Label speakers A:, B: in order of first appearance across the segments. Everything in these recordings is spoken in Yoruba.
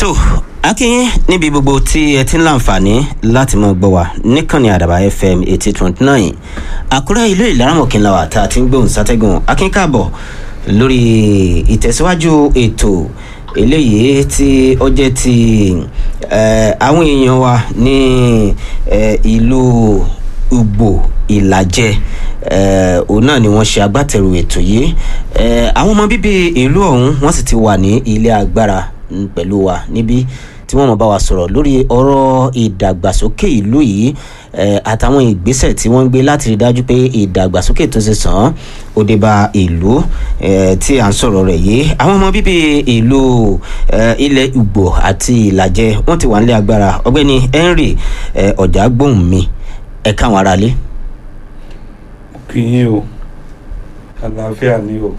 A: tó akínyín níbi gbogbo tí ẹ ti ń láǹfààní láti mọ gbọ́ wa níkànnì àdàbà fm eighty twenty nine àkúrẹ́ ìlú ìlaramọ̀kìnlá wa tá a ti ń gbóhùn sátẹ́gùn akínkàbọ̀ lórí ìtẹ̀síwájú ètò eléyìí tí ó jẹ́ ti àwọn èèyàn wa ní ìlú ugbo ìlàjẹ òun náà ni wọ́n ṣe agbátẹrù ètò yìí àwọn ọmọ bíbí ìlú ọ̀hún wọ́n sì ti wà ní ilé agbára pẹ̀lú wa níbí tí wọ́n mọ̀ bá wa sọ̀rọ̀ lórí ọ̀rọ̀ ìdàgbàsókè ìlú yìí àtàwọn ìgbésẹ̀ tí wọ́n ń gbé láti rí dájú pé ìdàgbàsókè tó ṣe sàn án ó dé bá ìlú tí à ń sọ̀rọ̀ rẹ̀ yìí àwọn ọmọ bíbí ìlú ilẹ̀ Ugbo àti Ìlàjẹ wọ́n ti wà nílé agbára ọ̀gbẹ́ni Henry ọ̀jàgbóhùn mi ẹ káwọn aráalé.
B: kí yín o àlàáfíà ni o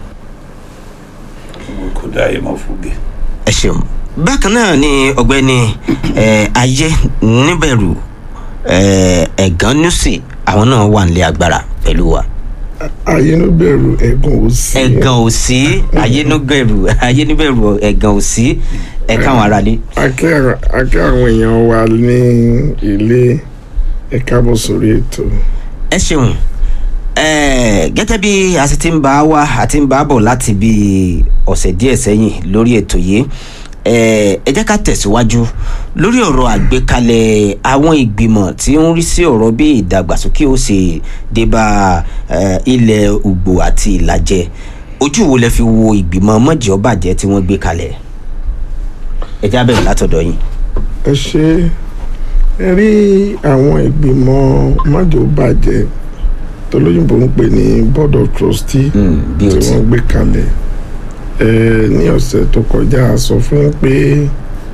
B: kò dá ìmọ̀ fúge.
A: ẹ ṣeun bákan náà ni ọ̀gbẹ́ni ayé níbẹ̀rù ẹ̀gán nùsì àwọn náà wà nílé agbára pẹ̀lú wa.
C: ayénúbẹ̀rù ẹ̀gàn òsì.
A: ẹ̀gàn òsì ayénúbẹ̀rù ayénúbẹ̀rù ẹ̀gàn òsì ẹ káwọn aráalé.
C: akẹ́ àwọn èèyàn wa ní ilé ẹ káàbọ̀ sórí ètò.
A: ẹ ṣeun gẹ́gẹ́ bí a sì ti ń bá wa àti ń bá bọ̀ láti bí ọ̀sẹ̀ díẹ̀ sẹ́yìn lórí ètò yìí ẹ jẹ́ ká tẹ̀síwájú lórí ọ̀rọ̀ àgbékalẹ̀ àwọn ìgbìmọ̀ tí ń rí sí ọ̀rọ̀ bí ìdàgbàsókè ó ṣe débà ilẹ̀ Ugbo àti Ìlàjẹ ojú wo lẹ fi wo ìgbìmọ̀ mọ̀jẹ̀ ọbàjẹ́ tí wọ́n gbé kalẹ̀ ẹ já bẹ̀rẹ̀ látọ̀dọ̀ yín.
C: ẹ ṣe ẹ rí àwọn ìgbìmọ̀ mọ̀jẹ̀ ọbàjẹ́ tolóyìnbó ń pè ní board of trustee tí wọ́n gbé kalẹ̀ ní ọ̀sẹ̀ tó kọjá a sọ fún pé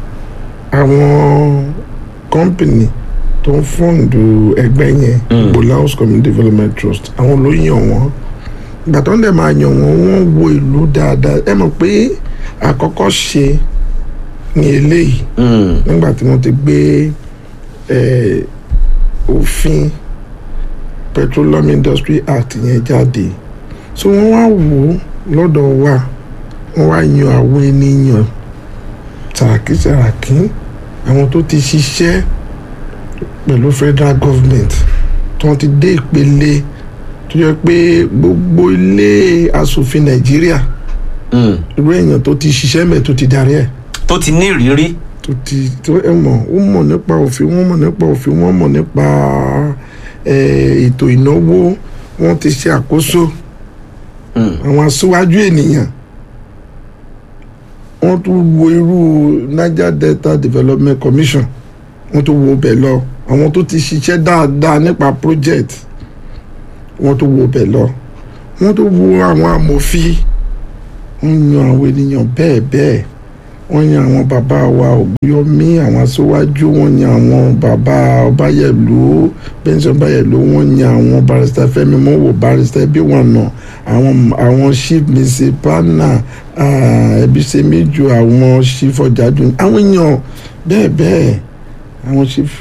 C: àwọn kọ́mpìnì tó ń fọ́ǹdù ẹgbẹ́ yẹn Igboland House Community Development Trust àwọn ló yàn wọ́n ìgbà tó ń dẹ̀ máa yàn wọ́n wọ́n wo ìlú dáadáa ẹ mọ̀ pé àkọ́kọ́ ṣe ní eléyìí nígbà tí wọ́n ti gbé òfin Petroleum Industry Act yẹn jáde so wọ́n wá wò ó lọ́dọ̀ wa wọ́n wá yan àwọn ènìyàn tàràkìtàràkì àwọn tó ti ṣiṣẹ́ pẹ̀lú federal government tí wọ́n ti dé ìpele tó yẹ pé gbogbo ilé asòfin nàìjíríà irú èèyàn tó ti ṣiṣẹ́ mẹ́ tó ti darí ẹ̀.
A: tó ti ní ìrírí.
C: tó ti tó ẹ mọ̀ ó mọ̀ nípa òfin wọ́n mọ̀ nípa òfin wọ́n mọ̀ nípa ètò ìnáwó wọ́n ti ṣe àkóso àwọn aṣíwájú ènìyàn wọ́n tún wo irú Niger Delta Development Commission wọ́n tún wo bẹ̀ lọ àwọn tó ti ṣiṣẹ́ dáadáa nípa project wọ́n tún wo bẹ̀ lọ wọ́n tún wo àwọn amòfin wọ́n yan àwọn ènìyàn bẹ́ẹ̀ bẹ́ẹ̀ wọ́n yan àwọn bàbá wa Ògúnyọmí àwọn aṣíwájú wọ́n yan àwọn bàbá Ọbáyẹ̀lú Benson Ọbáyẹ̀lú wọ́n yan àwọn barrister Fẹ́mi Mọ́wò barrister bí wọ́n nà àwọn àwọn chief misipana Ẹbíṣẹ́méjì àwọn chief Ọ̀jájú àwọn èèyàn bẹ́ẹ̀ bẹ́ẹ̀ àwọn chief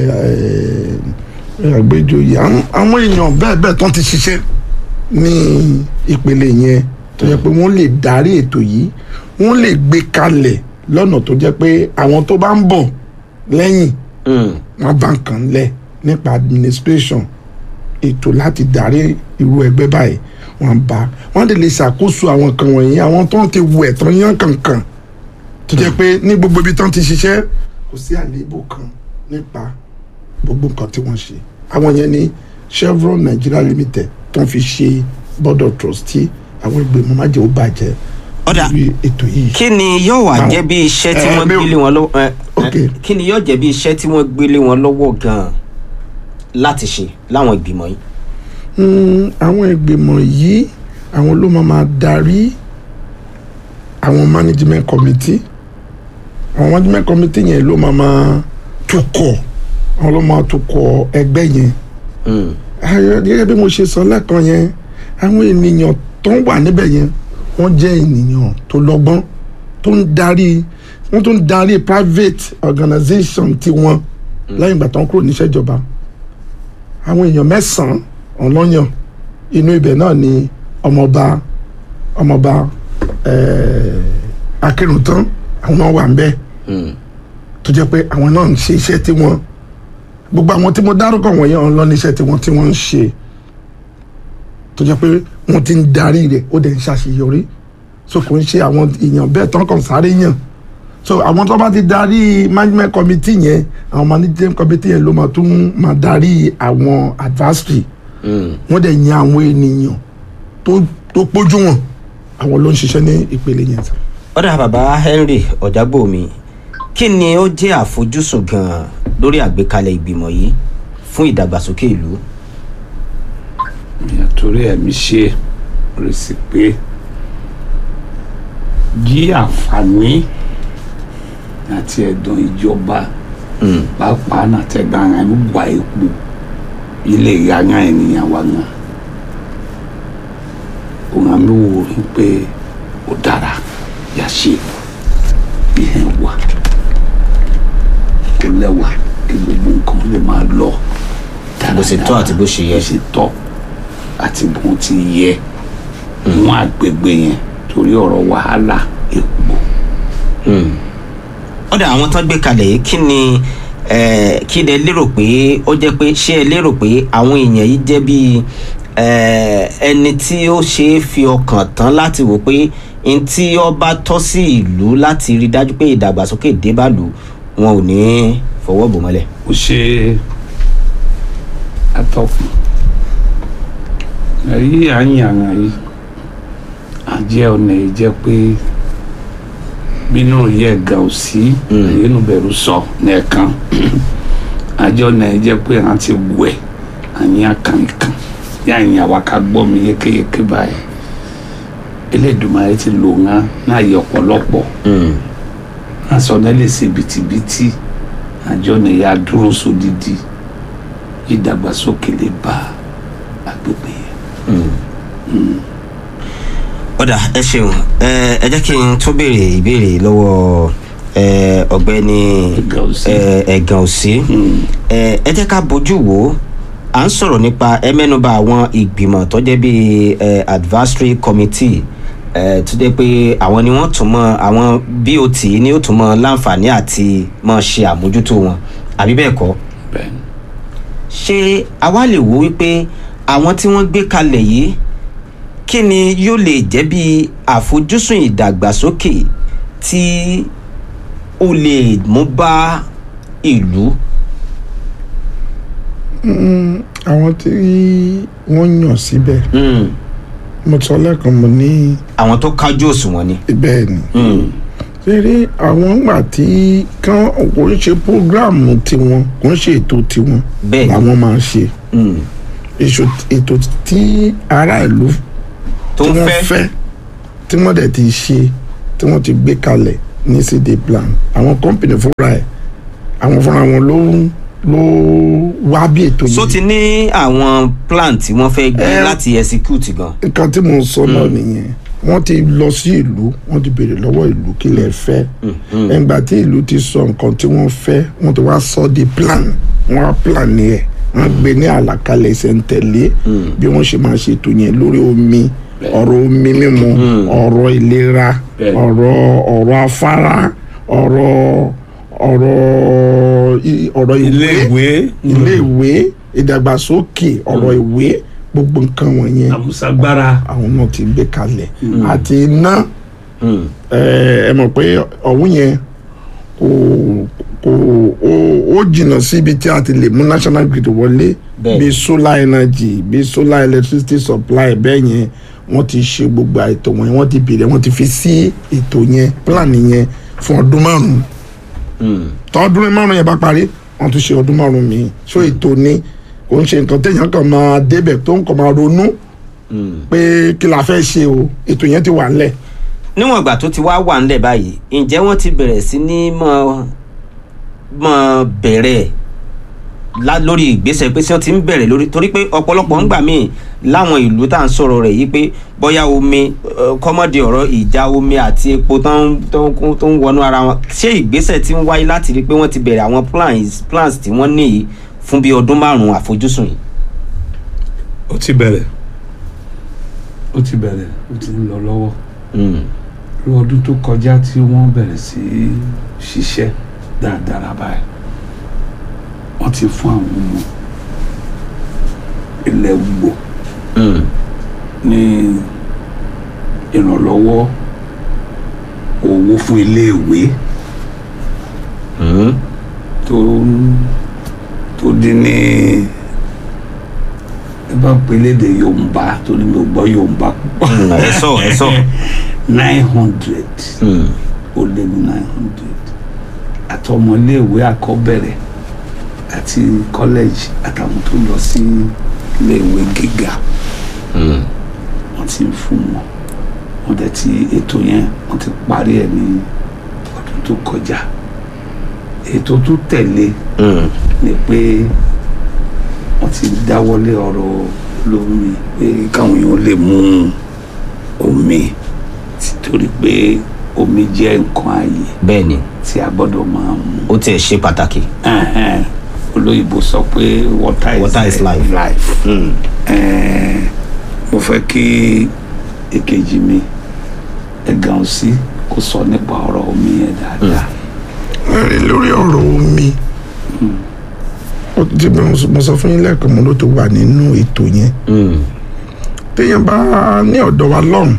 C: àgbéjòyè àwọn èèyàn bẹ́ẹ̀ bẹ́ẹ̀ tó ti ṣiṣẹ́ ní ìpele yẹn tó yẹ pé wọ́n lè darí ètò yìí wọ́n lè gbé kalẹ̀ lọ́nà tó jẹ́ pé àwọn tó bá ń bọ̀ lẹ́yìn wọ́n bá ń kàn lẹ̀ nípa administration ètò láti darí irú ẹgbẹ́ báyìí wọ́n bá wọ́n lè lè ṣàkóso àwọn kan wọ̀nyí àwọn tó ń ti wẹ̀ tán yán kankan tó jẹ́ pé ní gbogbo ibi tán ti ṣiṣẹ́ kò sí àléébù kan nípa gbogbo nǹkan tí wọ́n ṣe àwọn yẹn ní Chevron Nigeria Limited tó ń fi ṣe board of trustee àwọn ìgbìmọ̀ májèlú bàjẹ́
A: ọ̀dà
C: ètò yìí.
A: kí ni yóò wá jẹ́ bí iṣẹ́ tí wọ́n gbélé wọn lọ́wọ́ kí ni yóò jẹ́ bí iṣẹ́ tí wọ́n gbélé wọn lọ́wọ́ gan-an láti ṣe láwọn ìgbìmọ̀ yìí.
C: àwọn ìgbìmọ̀ yìí àwọn ló máa máa darí àwọn management committee àwọn management committee yẹn ló máa máa tukọ̀ àwọn ló máa tukọ̀ ẹgbẹ́ yẹn. gẹ́gẹ́ bí mo ṣe sọ lẹ́ẹ̀kan yẹn àwọn ènìyàn tó ń wà níbẹ̀ yẹn wọ́n jẹ́ ènìyàn tó lọ́gbọ́n tó ń darí wọ́n tó ń darí private organisation tiwọn lẹ́yìn ìgbà tó ń kúrò níṣẹ́ ìjọba àwọn èèyàn mẹ́sàn-án ọlọ́yàn inú ibẹ̀ náà ni ọmọọba ọmọọba akérùntán àwọn náà wà ń bẹ́ẹ̀ tó jẹ́ pé àwọn náà ń ṣe iṣẹ́ tí wọ́n gbogbo àwọn tí mo dárúkọ wọ̀nyí ọ̀hún lọ níṣẹ́ tí wọ́n tí wọ́n ń ṣe tó jẹ́ pé wọ́n ti ń darí rẹ̀ ó dẹ̀ ń ṣàṣeyọrí so kò ń ṣe àwọn èèyàn bẹ́ẹ̀ tán kàn sáré yàn so àwọn tó bá ti darí management committee yẹn àwọn management committee yẹn ló máa tún máa darí àwọn advisory wọ́n dẹ̀ yan àwọn ènìyàn tó tó pójú wọn àwọn ló ń ṣiṣẹ́ ní ìpele yẹn sá.
A: ọ̀dà bàbá henry ọ̀jágbòmí kí ni ó jẹ́ àfojúsùn gan-an lórí àgbékalẹ̀ ìgbìmọ̀ yìí fún ìdàgbàsókè ìlú.
B: torí ẹ̀mí ṣe rè sí pé yí àǹfààní àti ẹ̀dùn ìjọba pàápàá náà tẹ̀gbọ́n ara ń wá epo ilé ìyáná ènìyàn wa náà òun àmì wò ó pé ó dára yà ṣe ìhẹn wà kó lẹ́wà kí gbogbo nǹkan lè máa lọ
A: bó ṣe tọ́ àti bó ṣe yẹ.
B: bó ṣe tọ́ àti bó ti yẹ wọn àgbègbè yẹn torí ọ̀rọ̀ wàhálà epo.
A: ọ̀dà àwọn tán gbé kalẹ̀ yìí kí ni eh, kí ni ẹ lérò pé ó jẹ́ pé ṣé ẹ lérò pé àwọn èèyàn yìí jẹ́ bíi eh, ẹni tí ó ṣe é fi ọkàn tán láti wò pé n tí ó bá tọ́ sí ìlú láti rí dájú pé ìdàgbàsókè débàlú wọn ò ní fọwọ́ bò mọ́lẹ̀.
B: ó ṣe atọ́kùn èyí à ń yàrá yìí àjẹ́ ọ̀nà yìí jẹ́ pé bínú yẹ ga ò sí èyí nù bẹ̀rù sọ nìkan àjẹ́ ọ̀nà yìí jẹ́ pé à ń ti wẹ̀ àyìn àkànkàn yà ń yà wá ká gbọ́ mi yékéyéké báyìí Elédùmarè ti lò ńá náà yẹ ọ̀pọ̀lọpọ̀ aṣọ náà lè ṣe bìtìbìtì àjọ ọ̀nà yìí á dúró sódìdí ìdàgbàsókè lè bá agbègbè yẹn.
A: ọ̀dà ẹ ṣeun ẹ ẹ jẹ́ kí n tún béèrè ìbéèrè lọ́wọ́ ẹ, ọ̀gbẹ́ni
B: Ẹ̀gàn Òsì.
A: ẹ, ẹ̀gàn òsì ẹ ẹ jẹ́ ká bójú wò ó à ń sọ̀rọ̀ nípa ẹ mẹ́nuba àwọn ìgbìmọ̀ tó jẹ́ bíi ẹ, advisory committee ẹ, tó jẹ́ pé àwọn ni wọ́n tún mọ àwọn bot ni ó tún mọ láǹfààní àti mọ ṣe àmójútó wọn àbí bẹ́ẹ̀ kọ́
B: bẹ́ẹ̀ ni.
A: ṣé àwa lè wo wípé àwọn tí wọ́n gbé kalẹ̀ yìí kí ni yóò lè jẹ́ bí àfojúsùn ìdàgbàsókè tí ó lè mú bá ìlú.
C: àwọn tí wọ́n yàn síbẹ̀ mo sọ lẹ́ẹ̀kan mo ní
A: àwọn tó kájú òṣùwọ̀n ni.
C: bẹ́ẹ̀ ni
A: Mm.
C: ṣeré àwọn gbà tí kán kò ń ṣe prógráàmù tiwọn kò ń ṣe ètò tiwọn
A: Bẹ́ẹ̀ ni.
C: làwọn máa ń ṣe
A: Mm.
C: èso ètò tí ará ìlú
A: tó
C: tí
A: ń
C: wọ́n
A: fẹ́.
C: fẹ́ tí wọ́n dẹ̀ ti ṣe tí wọ́n ti gbé kalẹ̀ ní cd plan àwọn kọ́mpìnì fúnra ẹ̀ àwọn fúnra wọn ló ló wá bí ètò
A: so
C: yìí
A: ti ní àwọn plan tí wọ́n fẹ́ gbé
C: Eh.
A: láti execute gan.
C: nǹkan tí mo sọ náà nìyẹn wọ́n ti lọ sí ìlú wọ́n ti béèrè lọ́wọ́ ìlú kí lè fẹ́ ẹgbà tí ìlú ti sọ nǹkan tí wọ́n fẹ́ wọ́n ti wá sọ di plan wọ́n á plan ẹ̀ wọ́n gbé ní àlàkalẹ̀ ìṣẹ̀ǹtẹ̀lé bí wọ́n ṣe máa ṣètò yẹn lórí omi ọ̀rọ̀ omi mímu ọ̀rọ̀ ìlera
B: Bẹ́ẹ̀.
C: ọ̀rọ̀ ọ̀rọ̀ afárá ọ̀rọ̀ ọ̀rọ̀ i- ọ̀rọ̀ ìwé iléèwé ìdàgbàsókè ọ̀rọ̀ ìwé gbogbo nǹkan wọ̀nyẹn
B: àmúṣagbára
C: àwọn náà ti gbé kalẹ̀ àti iná
A: Mm.
C: ẹ ẹ mọ̀ pé ọ̀hún yẹn kò kò ó ó jìnnà síbi tí a ti lè mú national grid wọlé
A: Bẹ́ẹ̀.
C: bí solar energy bí solar electricity supply bẹ́ẹ̀ yẹn wọ́n ti ṣe gbogbo ètò wọn wọ́n ti bèrè wọ́n ti fi sí ètò yẹn plan yẹn fún ọdún márùn-ún
A: Mm.
C: tọdún márùn yẹn bá parí wọn tún ṣe ọdún márùn míì so ètò ni kò ń ṣe nǹkan téèyàn kan máa débẹ̀ tó ń kàn máa ronú
A: Mm.
C: pé kí la fẹ́ ṣe o ètò yẹn ti wà ńlẹ̀
A: níwọ̀n ìgbà tó ti wá wà ńlẹ̀ báyìí ǹjẹ́ wọ́n ti bẹ̀rẹ̀ sí ní mọ mọ bẹ̀rẹ̀ lá lórí ìgbésẹ̀ pé tí wọ́n ti ń bẹ̀rẹ̀ lórí torí pé ọ̀pọ̀lọpọ̀ ń gbà míì láwọn ìlú tá à ń sọ̀rọ̀ rẹ̀ yìí pé bóyá omi eh, kọ́mọ́dé ọ̀rọ̀ ìjà omi àti epo tó ń tó ń kún- tó ń wọnú ara wọn ṣé ìgbésẹ̀ ti ń wáyé láti rí i pé wọ́n ti bẹ̀rẹ̀ àwọn plans plans tí wọ́n ní yìí fún bí ọdún márùn-ún àfojúsùn yìí.
B: ó ti bẹ̀rẹ̀ ó ti bẹ̀rẹ̀ ó ti ń lọ lọ́wọ́
A: Mm.
B: irú ọdún tó kọjá tí wọ́n bẹ̀rẹ̀ sí í ṣiṣẹ́ dáadáa báyìí wọ́n ti fún àwọn ọmọ ilẹ̀ Ugbo
A: Mm.
B: ní ìrànlọ́wọ́ owó fún iléèwé
A: Mm.
B: tó tó dín ní ẹ bá pè lédè Yorùbá torí mi ò gbọ́ Yorùbá púpọ̀
A: Mm. ẹ sọ ẹ sọ.
B: nine hundred
A: Mm.
B: ó lé ní nine hundred àtọmọléèwé àkọ́bẹ̀rẹ̀ àti kọ́lẹ́jì àtàwọn tó lọ sí iléèwé gíga
A: Mm.
B: wọ́n ti ń fún wọn wọ́n dẹ̀ ti ètò yẹn wọ́n ti parí ẹ̀ ní ọdún tó kọjá ètò tó tẹ̀lé
A: Mm.
B: ni pé wọ́n ti dáwọ́lé ọ̀rọ̀ lómi pé káwọn èèyàn lè mú omi torí pé omi jẹ́ nǹkan ààyè
A: bẹ́ẹ̀ ni
B: tí a gbọ́dọ̀ máa mú
A: ó tiẹ̀ ṣe pàtàkì.
B: Ẹhẹ́n. olóyìnbó sọ pé water is,
A: Water is life.
B: life.
A: Mm.
B: Ẹ̀ẹ́n, mo fẹ́ kí èkejì mi ẹ̀gàn sí kó sọ nípa ọ̀rọ̀ omi yẹn dáadáa.
C: ẹ lórí ọ̀rọ̀ omi ó ti bí mo sọ- mo sọ fún yín lẹ́ẹ̀kan mo ló ti wà nínú ètò yẹn
A: Mm.
C: téèyàn bá ní ọ̀dọ̀ wa lọ́hùn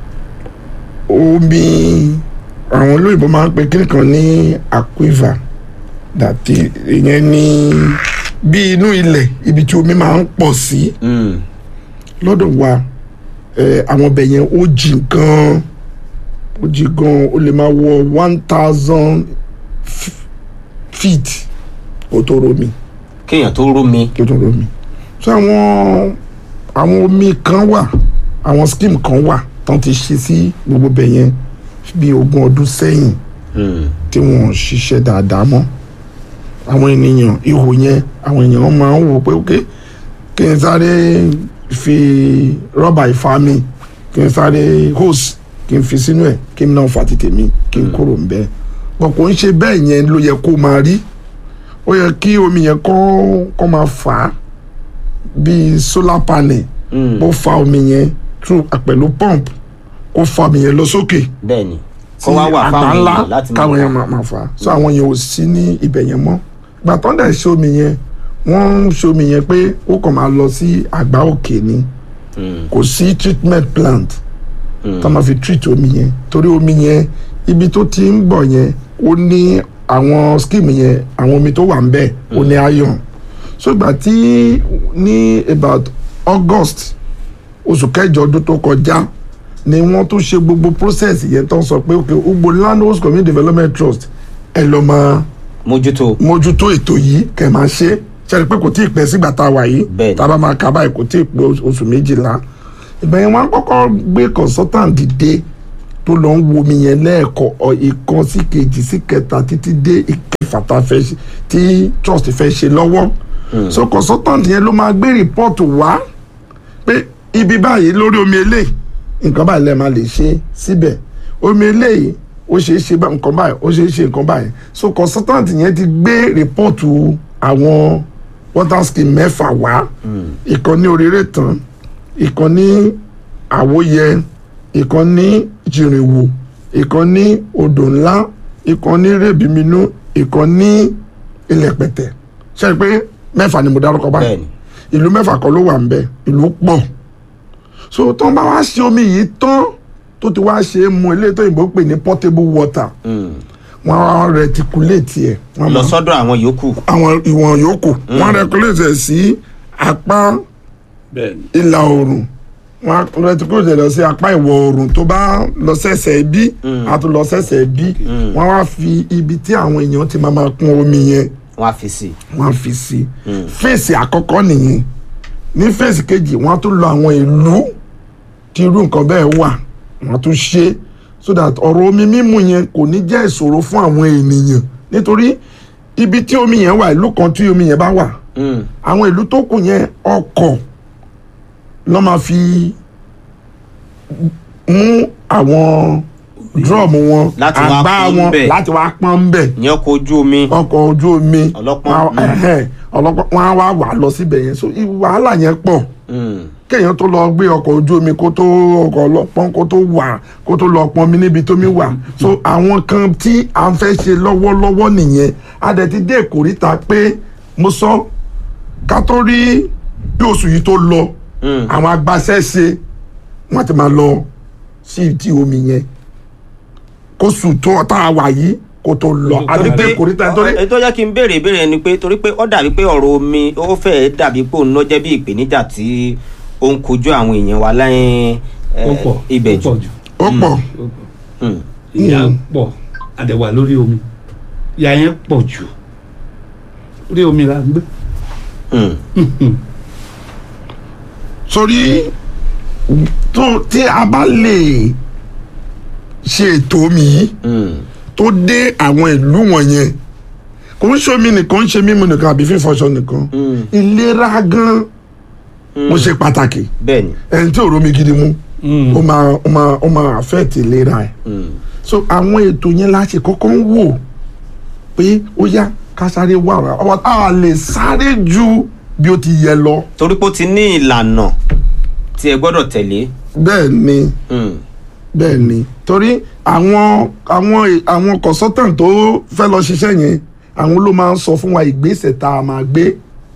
C: omi àwọn olóyìnbó máa ń pe kíni kan ní aquiver dàtí ìyẹn ní bí inú ilẹ̀ ibi tí omi máa ń pọ̀ sí
A: Mm.
C: lọ́dọ̀ wa ẹ, àwọn ọbẹ̀ yẹn ó jìn gan ó jìn gan ó lè máa wọ one thousand feet ó tó romi
A: kéèyàn tó rómi.
C: tó tó romi so àwọn àwọn omi kan wà àwọn scheme kan wà tán ti ṣe sí gbogbo bẹ̀ yẹn bí ogún ọdún sẹ́yìn
A: Mm.
C: tí wọ́n ń ṣiṣẹ́ dáadáa mọ́ àwọn ènìyàn ihò yẹn àwọn èèyàn máa ń wò pé ok kí n sáré fi rọ́bà ìfami kí n sáré hose kí n fi sínú ẹ̀ kí n náà fa ti tèmi kí n kúrò ń bẹ́ẹ̀ wọn kò ń ṣe bẹ́ẹ̀ yẹn ló yẹ kó máa rí ó yẹ kí omi yẹn kọ́ kọ́ máa fà á bíi solar panel
A: Mm.
C: ó fa omi yẹn through pẹ̀lú pump kó fa omi yẹn lọ sókè
A: bẹ́ẹ̀ ni kó wá wà
C: àgbà
A: fáwọn
C: ńlá
A: èèyàn láti
C: káwọn
A: máa
C: yẹn máa máa fà á so àwọn yẹn ò sí ní ibẹ̀ yẹn mọ́ gbà tán dẹ̀ ṣe omi yẹn wọ́n ń ṣe omi yẹn pé ó kàn máa lọ sí àgbá òkè ni
A: Mm.
C: kò sí treatment plant
A: Mm.
C: tá máa fi treat omi yẹn torí omi yẹn ibi tó ti ń bọ̀ yẹn ó ní àwọn scheme yẹn àwọn omi tó wà ń bẹ̀ ó ní iron so ìgbà tí ní about August oṣù kẹjọ ọdún tó kọjá ni wọ́n tún ṣe gbogbo process yẹn tó ń sọ pé ok Ugbo Land Host Community Development Trust ẹ lọ máa
A: mójútó.
C: mójútó ètò yìí kẹ máa ṣe ṣẹlẹ pé kò tí ì pẹ́ sígbà tá a wà yìí
A: Bẹ́ẹ̀ni.
C: tá a bá máa kà báyìí kò tí ì pẹ́ oṣù méjìlá ìgbà yẹn wọ́n á kọ́kọ́ gbé consultant dìde tó lọ ń wo omi yẹn lẹ́ẹ̀kọ́ ọ ìkan sí kejì sí kẹta títí dé ìkẹfà tá a fẹ́ ṣe tí trust fẹ́ ṣe lọ́wọ́ so consultant yẹn ló máa gbé report wá pé ibi báyìí lórí omi eléyìí nǹkan báyìí lẹ́ẹ̀ máa lè ṣe síbẹ̀ omi eléyìí ó ṣeé ṣe bá- nǹkan báyìí ó ṣeé ṣe nǹkan báyìí so consultant yẹn ti gbé report àwọn water scheme mẹ́fà wá ìkan ní oríire tán ìkan ní àwòyẹ ìkan ní jìrìwò ìkan ní odò ńlá ìkan ní rèbìmínú ìkan ní ilẹ̀pẹ̀tẹ̀ ṣe é pé mẹ́fà ni mo dárúkọ báyìí
A: bẹ́ẹ̀ni.
C: ìlú mẹ́fà kan ló wà ń bẹ ìlú pọ̀ so tó ń bá wá ṣe omi yìí tán tó ti wá ṣe é mu eléyìí tó yìnbó pè ní portable water
A: Mm.
C: wọ́n á reticulate ẹ̀ wọ́n
A: lọ
C: máa
A: sọ́dọ̀ àwọn yòókù.
C: àwọn ìwọ̀n yòókù wọ́n á reticulate ẹ̀ sí apá
B: bẹ́ẹ̀ni
C: ìlà oòrùn wọ́n á reticulate ẹ̀ lọ sí apá ìwọ̀ oòrùn tó bá lọ sẹ́sẹ̀ bí a tún lọ sẹ́sẹ̀ bí wọ́n á fi ibi tí àwọn èèyàn ti máa máa kún omi yẹn
A: wọn á fi sí i.
C: wọ́n á fi sí fèsì àkọ́kọ́ nìyẹn ní fèsì kejì wọ́n á tún lọ àwọn ìlú tí irú nǹkan bẹ́ẹ̀ wà wọ́n á tún ṣe so that ọ̀rọ̀ omi mímu yẹn kò ní jẹ́ ìṣòro fún àwọn ènìyàn nítorí ibi tí omi yẹn wà ìlú kan tí omi yẹn bá wà
A: Mm.
C: àwọn ìlú tó kù yẹn ọkọ̀ lọ́ máa fi mú àwọn drum wọn
A: Láti wá
C: àgbá
A: pọ́n
C: wọn
A: bẹ̀.
C: láti wá pọ́n ń bẹ̀
A: ìyẹn ọkọ̀ ojú omi.
C: ọkọ̀ ojú omi
A: Ọlọ́pọ́n,
C: wọn-
A: mm.
C: ẹhẹ́n, ọlọ́pọ́n wọn á wá wà lọ síbẹ̀ yẹn so i- wàhálà yẹn pọ̀
A: Mm.
C: kéèyàn tó lọ gbé ọkọ̀ ojú omi kó tó ọkọ̀ ọlọ́pọ́n kó tó wà kó tó lọ pọn mi níbi tómi wà so àwọn kan tí à ń fẹ́ ṣe lọ́wọ́lọ́wọ́ nìyẹn a dẹ̀ ti dé ìkórìtà pé mo sọ ká tó rí bí oṣù yìí tó lọ àwọn agbaṣẹ́ṣe wọ́n ti máa lọ sí ìdí omi yẹn kó sùn tó tá a wà yìí kó tó lọ a ti dé ìkórìtà nítorí
A: ètò yẹ kí n béèrè ìbéèrè ni pé torí pé ó dàbí pé ọ̀rọ̀ omi ó fẹ́ẹ́ dàbí pé òun ló jẹ́ bí ìpèníjà tí ó ń kojú àwọn èèyàn wa lẹ́yìn
B: ó pọ̀
A: ibẹ̀
B: ó pọ̀
A: jù.
B: jù
C: ó pọ̀
B: ó pọ̀
A: Hmm.
B: ìyà pọ̀ àdẹ̀wà lórí omi ìyà yẹn pọ̀ jù orí omi la ń gbé
A: Hmm.
C: sórí tó tí a bá lè ṣe ètò omi yìí
A: Hmm.
C: tó dé àwọn ìlú wọ̀nyẹn kò ń ṣe omi nìkan ń ṣe mímu nìkan àbí fífọṣọ nìkan
A: Hmm.
C: ìlera gan ó ṣe pàtàkì
A: bẹ́ẹ̀ ni.
C: ẹni tí ò rómi gidi mu ó máa ó máa ó máa affect ìlera ẹ̀
A: Hmm.
C: so àwọn ètò yẹn la ṣe kọ́kọ́ ń wò pé ó yá ká sáré wà wá a lè sáré ju bí ó ti yẹ lọ
A: torí pé ó ti ní ìlànà tí ẹ gbọ́dọ̀ tẹ̀lé.
C: bẹ́ẹ̀ ni.
A: Hmm.
C: bẹ́ẹ̀ ni torí àwọn àwọn àwọn consultant tó fẹ́ lọ ṣiṣẹ́ yẹn àwọn ló máa ń sọ fún wa ìgbésẹ̀ tá a máa gbé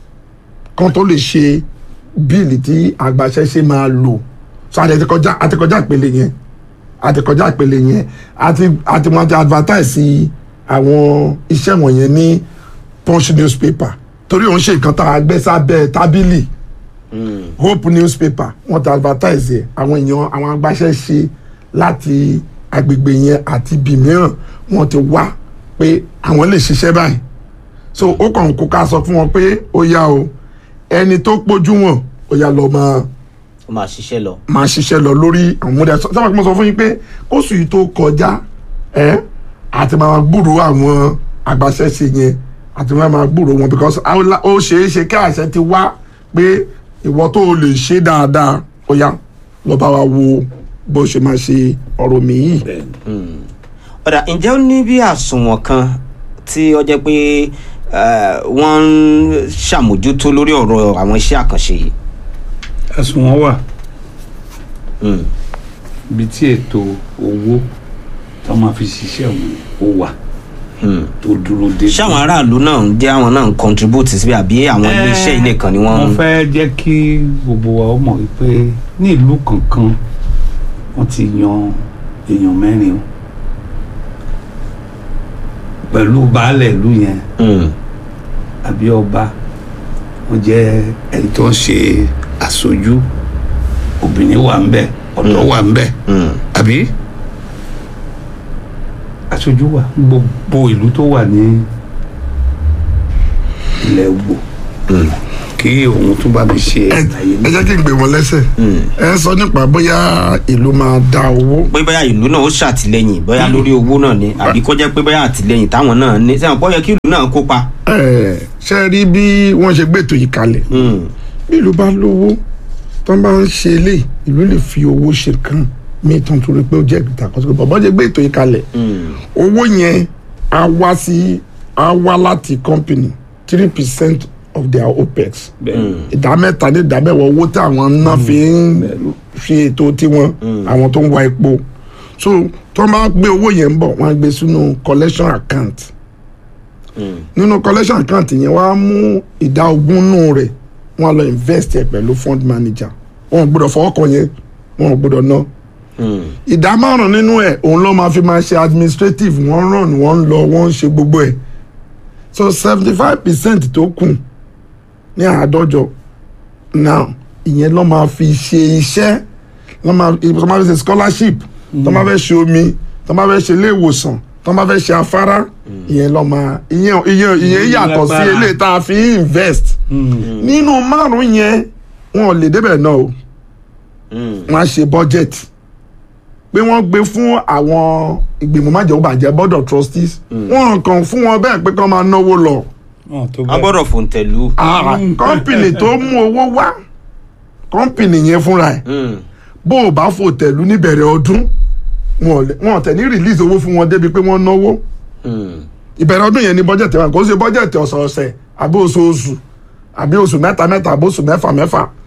C: kan tó lè ṣe bíìlì tí agbaṣẹ́ṣe máa lò so àti àti kọjá àti kọjá ìpele yẹn àti kọjá ìpele yẹn àti àti wọn ti advertise àwọn iṣẹ́ wọ̀nyẹn ní punch newspaper torí òun ṣe nǹkan tá a gbé sábẹ́ tábìlì
A: Hmm.
C: hope newspaper wọ́n ti advertise ẹ̀ àwọn èèyàn àwọn agbaṣẹ́ṣe láti agbègbè yẹn àti ibì mìíràn wọ́n ti wá pé àwọn lè ṣiṣẹ́ báyìí so ó kàn kó ká sọ fún wọn pé ó yá o ẹni tó pójú wọn ó yá lọ máa
A: ó máa ṣiṣẹ́ lọ.
C: máa ṣiṣẹ́ lọ lórí àwọn ọmọdé sábà kí mo sọ fún yín pé kóṣù yìí tó kọjá ẹ àti máa gbúrò àwọn agbaṣẹ́ṣe yẹn àti máa máa gbúrò wọn because àwọn- ó ṣeé ṣe kí àṣẹ ti wá pé ìwọ tó o lè ṣe dáadáa ó yá lọ bá wa wo bó ṣe máa ṣe ọ̀rọ̀ mi yìí.
B: bẹ́ẹ̀ni
A: ọ̀dà ǹjẹ́ ó ní bí àsùnwọ̀n kan tí ó jẹ́ pé eh, wọ́n ń ṣàmójútó lórí ọ̀rọ̀ àwọn iṣẹ́ àkànṣe yìí.
B: àsùnwọ̀n wà
A: Hmm.
B: ibi tí ètò owó tó máa fi ṣiṣẹ́ òun ó wà
A: Hmm.
B: tó dúró dé.
A: ṣé àwọn aráàlú náà ń jẹ́ àwọn náà ń contribute síbi àbí àwọn iléeṣẹ́ ilé kan ni wọ́n
B: wọ́n
A: ń.
B: fẹ́ jẹ́ kí gbogbo wa ó mọ̀ wípé ní ìlú kankan wọ́n ti yan èèyàn mẹ́rin o pẹ̀lú baálẹ̀ ìlú yẹn
A: Hmm.
B: àbí ọba wọ́n jẹ́ ẹni tó ń ṣe aṣojú obìnrin wà ń bẹ̀ ọ̀dọ́ wà ń bẹ̀
A: Hmm.
B: àbí aṣojú wà gbogbo ìlú tó wà ní ilẹ̀ Ògbò kí òun tún bá mi ṣe
C: ẹ
B: àlàyé
C: ẹ jẹ́ kí n gbé wọn lẹ́sẹ̀ ẹ sọ nípa bóyá ìlú máa dá owó
A: pé bóyá ìlú náà ó ṣàtìlẹ́yìn bóyá lórí owó náà ni àbí kó jẹ́ pé bóyá àtìlẹ́yìn táwọn náà ní sẹ́wọ̀n pọ́ yẹ kí ìlú náà kópa.
C: ẹ ṣe rí bí wọ́n ṣe gbé ètò yìí kalẹ̀
A: Hmm.
C: bí ìlú bá lówó tó bá ń ṣe ilé ìlú lè fi owó ṣe kan mí tó ń torí pé ó jẹ́ ìtàkọ́sọ́ bàbá jẹ́ gbé ètò yìí kalẹ̀
A: Hmm.
C: owó yẹn á wá sí á wá láti company three percent of their opex
B: bẹ́ẹ̀
C: ìdá mẹ́ta ní ìdá mẹ́wàá owó tí àwọn ná fi ń ṣe ètò tiwọn àwọn tó ń wa epo so tó bá gbé owó yẹn ń bọ̀ wọ́n á gbé sínú collection account
A: Hmm.
C: nínú collection account yẹn wọ́n á mú ìdá ogún nù rẹ̀ wọ́n á lọ invest ẹ̀ pẹ̀lú fund manager wọn ò gbọ́dọ̀ fọwọ́ kan yẹn wọn ò gbọ́dọ̀ ná
A: Hmm.
C: ìdá márùn nínú ẹ̀ òun ló máa fi máa ṣe administrative wọ́n ràn wọ́n ń lọ wọ́n ń ṣe gbogbo ẹ̀ so seventy five percent tó kù ní àádọ́jọ now ìyẹn ló máa fi ṣe iṣẹ́ ló máa tó máa fi ṣe scholarship tó máa fẹ́ ṣe omi tó máa fẹ́ ṣe ilé ìwòsàn tó máa fẹ́ ṣe afárá ìyẹn ló máa ìyẹn ìyẹn ìyẹn yàtọ̀ sí
B: Lágbára.
C: eléyìí tá a fi ń invest nínú márùn yẹn wọn ò lè débẹ̀ náà o
A: Hmm.
C: wọ́n á ṣe budget pé wọ́n gbé fún àwọn ìgbìmọ̀ májèlúbàjẹ́ board of trustees wọ́n kàn fún wọn bẹ́ẹ̀ pé kán máa náwó lọ
B: wọn tó
A: a
B: bẹ́ẹ̀
A: gbọ́dọ̀ fòǹtẹ̀lù.
C: kọ́ńpìnì tó mú owó wá kọ́ńpìnì yẹn fúnra ẹ̀
A: Hmm.
C: bó o bá fò tẹ̀lú níbẹ̀rẹ̀ ọdún wọn ò lè- wọn ò tẹ̀ ní release owó fún wọn débi pé wọ́n náwó
A: Hmm.
C: ìbẹ̀rẹ̀ ọdún yẹn ni bọ́jẹ̀tì wa kò ṣe bọ́jẹ̀tì ọ̀sọ̀ọ̀sẹ̀ àbí oṣooṣù àbí oṣù mẹ́ta mẹ́ta àbí oṣù mẹ́fà mẹ́fà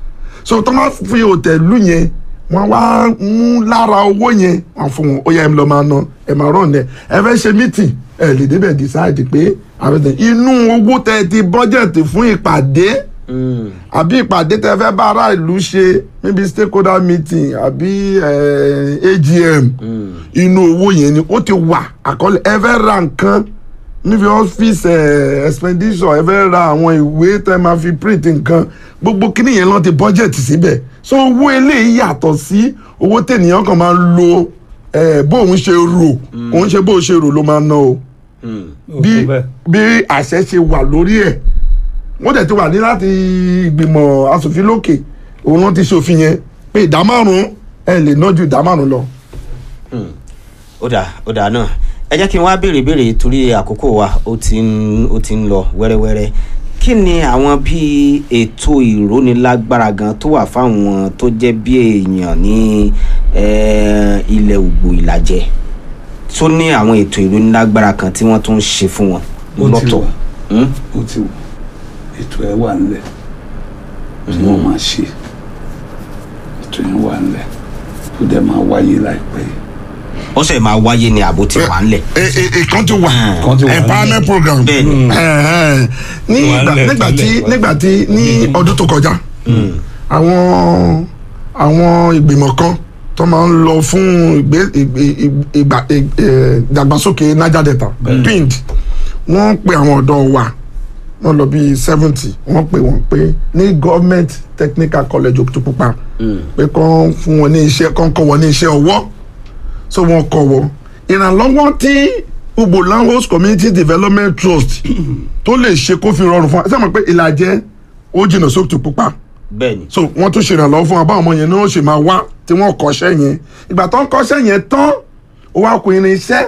C: so tó máa fi òtẹ̀lù yẹn wọ́n wá mú lára owó yẹn wọ́n fún wọn ó yẹ ẹ lọ máa ná ẹ máa rán ẹ ẹ fẹ́ ṣe meeting ẹ lè débẹ̀ decide pé àbẹ̀tẹ̀ inú owó tẹ ti budget fún ìpàdé àbí ìpàdé tẹ fẹ́ bá ará ìlú ṣe maybe stakeholder meeting àbí eh, AGM inú owó yẹn ni ó ti wà àkọọ́lẹ̀ ẹ fẹ́ ra nǹkan níbi ọ́fíìsì eh, expenditure ẹ fẹ́ ra àwọn ìwé tẹ máa fi print nǹkan gbogbo kíní yẹn lọ́n ti budget síbẹ̀ so owó eléyìí yàtọ̀ sí owó tènìyàn kan máa ń lo eh, bóun ṣe rò òun ṣe bóun ṣe rò ló máa ná o bí bí àṣẹ ṣe wà lórí ẹ̀ wọ́n dẹ̀ ti wà ní láti ìgbìmọ̀ asòfin lókè òun ló ti ṣòfin yẹn pé ìdá márùn-ún ẹ lè ná ju ìdá márùn-ún lọ.
A: ó dà ó dà náà ẹ jẹ́ kí n wá béèrè béèrè torí àkókò wa ó ti ń ó ti ń lọ wẹ́rẹ́wẹ́rẹ́ kí ni àwọn bíi ètò ìrónilágbára gan tó wà fáwọn tó jẹ́ bí èèyàn ní eh, ilẹ̀ ògbò ìlàjẹ tó ní àwọn ètò ìrónilágbára kan tí wọ́n tún ń ṣe fún wọn
B: Ó ti
A: lọ́tọ̀.
B: wà.
A: Hmm?
B: ó ti wà ètò ẹ wà nílẹ̀ tí wọ́n máa ṣe ètò yẹn wà nílẹ̀ tó dẹ̀ máa wáyé láìpẹ́ yìí.
A: ó sì máa wáyé ní àbó tí wà ńlẹ̀.
C: ìkan ti wà
B: Kan ti wà
C: empowerment
B: nílẹ̀.
C: program
A: Bẹ́ẹ̀ni.
C: Ẹ̀hẹ́n. ní
B: Wà
C: ìgbà-
B: nílẹ̀
C: nígbà tí
B: tẹ́lẹ̀.
C: nígbà tí ní ọdún tó kọjá àwọn àwọn ìgbìmọ̀ kan tó máa ń lọ fún ìgbé ìgbé- ìgbà ì- ẹ̀, ìdàgbàsókè Niger Delta pind wọ́n pe àwọn ọ̀dọ́ wa wọ́n lọ bíi seventy wọ́n pe wọ́n pé ní government technical college Òkìtìpupa pé kán fún wọn ní iṣẹ́ kán kọ́ wọn ní iṣẹ́ ọwọ́ so wọ́n kọ́ wọ́n ìrànlọ́wọ́ tí Ugbo Land Host Community Development Trust tó lè ṣe kó fi rọrùn fún wa ṣé mo pé ìlàjẹ ó jìnnà sókìtìpupa
A: bẹ́ẹ̀ni.
C: so wọ́n tún ṣèrànlọ́wọ́ fún wa báwọn ọmọ yẹn náà ṣe máa wá tí wọ́n kọ́ṣẹ́ yẹn ìgbà tó ń kọ́ṣẹ́ yẹn tán ó wá kó irinṣẹ́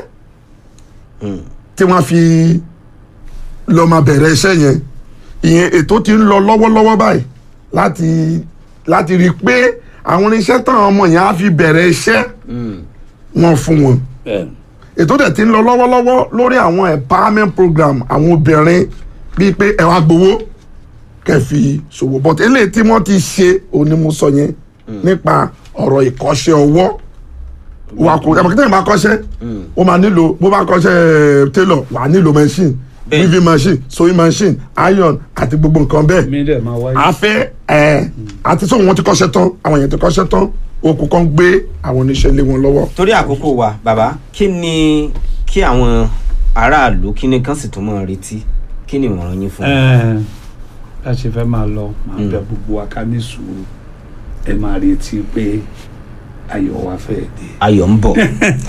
C: tí wọ́n fi lọ máa bẹ̀rẹ̀ iṣẹ́ yẹn ìyẹn ètò ti ń lọ lọ́wọ́lọ́wọ́ báyìí láti láti rí i pé àwọn irinṣẹ́ táwọn ọmọ yẹn á fi bẹ̀rẹ̀ iṣẹ́ wọn fún wọn ètò dẹ̀ ti ń lọ lọ́wọ́lọ́wọ́ lórí àwọn empowerment program àwọn obìnrin bíi pé ẹ wá gbowó kẹfì ṣòwò but eléyìí tí wọ́n ti ṣe òní mo sọ yẹn nípa ọ̀rọ̀ ìkọ́ṣẹ́ ọwọ́ wà kó ẹ̀ mọ̀kítẹ́ ìbá kọ́ṣẹ́ ó máa nílò bó bá kọ́ṣẹ́ tailor wà á nílò machine
A: Bẹ́ẹ̀.
C: weaving machine sewing machine iron àti gbogbo nǹkan bẹ́ẹ̀
B: mi dẹ̀ máa wáyé.
C: a fẹ́ ẹ̀ àti sóhun wọn ti kọ́ṣẹ́ tán àwọn èèyàn ti kọ́ṣẹ́ tán okùn kan gbé àwọn oníṣẹ́ lé wọn lọ́wọ́.
A: torí àkókò wa bàbá kí ni kí àwọn aráàlú kí ni kán sì tún máa retí kí ni ìmọ̀ràn yín fún wọn.
B: Ẹ̀ẹ́n, bá a ṣe fẹ́ máa lọ máa bẹ gbogbo wa ká ní sùúrù ẹ máa retí pé ayọ̀ wa fẹ́ dé.
A: ayọ̀ ń bọ̀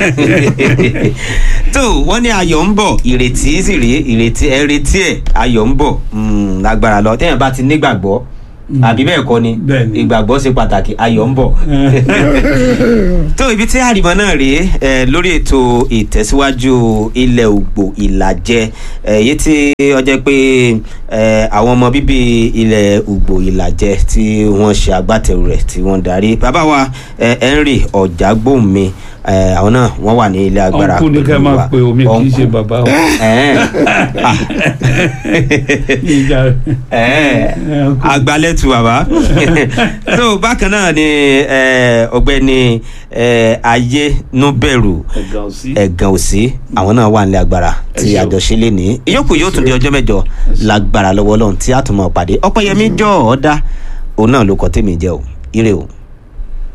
A: tó wọ́n ní ayọ̀ ń bọ̀ ìrètí sì rèé ìrètí ẹ retí ẹ̀ ayọ̀ ń bọ̀ Mm, lágbára lọ téèyàn bá ti nígbàgbọ́ àbí bẹ́ẹ̀ kọ́ ni
B: Bẹ́ẹ̀ ni.
A: ìgbàgbọ́ ṣe pàtàkì ayọ̀ ń bọ̀ tó ibi tí àrìmọ náà rèé ẹ lórí ètò ìtẹ̀síwájú ilẹ̀ ògbò ìlàjẹ ẹ èyí tí ó jẹ́ pé ẹ àwọn ọmọ bíbí ilẹ̀ ògbò ìlàjẹ tí wọ́n ṣe agbátẹrù rẹ̀ tí wọ́n darí bàbá wa ẹ Henry Ọ̀jágbóhùnmi ẹ àwọn náà wọ́n wà ní ilé agbára
B: ọ̀nkú ni ká
A: pẹ̀lú
B: máa
A: wa.
B: pe omi kì í ṣe
A: Ọ̀nkú.
B: bàbá o.
A: Ẹ̀ẹ́n. Ah.
B: Ìjà-
A: Ẹ̀ẹ́ agbalẹ̀tù bàbá so bákan náà ni eh, ọ̀gbẹ́ni eh, ayénúbẹ̀rù
B: ẹ̀gà ò sí.
A: ẹ̀gàn òsì àwọn náà wà nílé agbára tí
B: ṣeun.
A: àjọṣe lè ní ìyókù yóò tún di ọjọ́ mẹ́jọ lágbára lọ́wọ́ Ọlọ́run tí a tún máa pàdé ọpẹ́yẹmí jọ ọ̀ọ́dá òun náà ló kọ́ tèmi jẹ́ o ire o.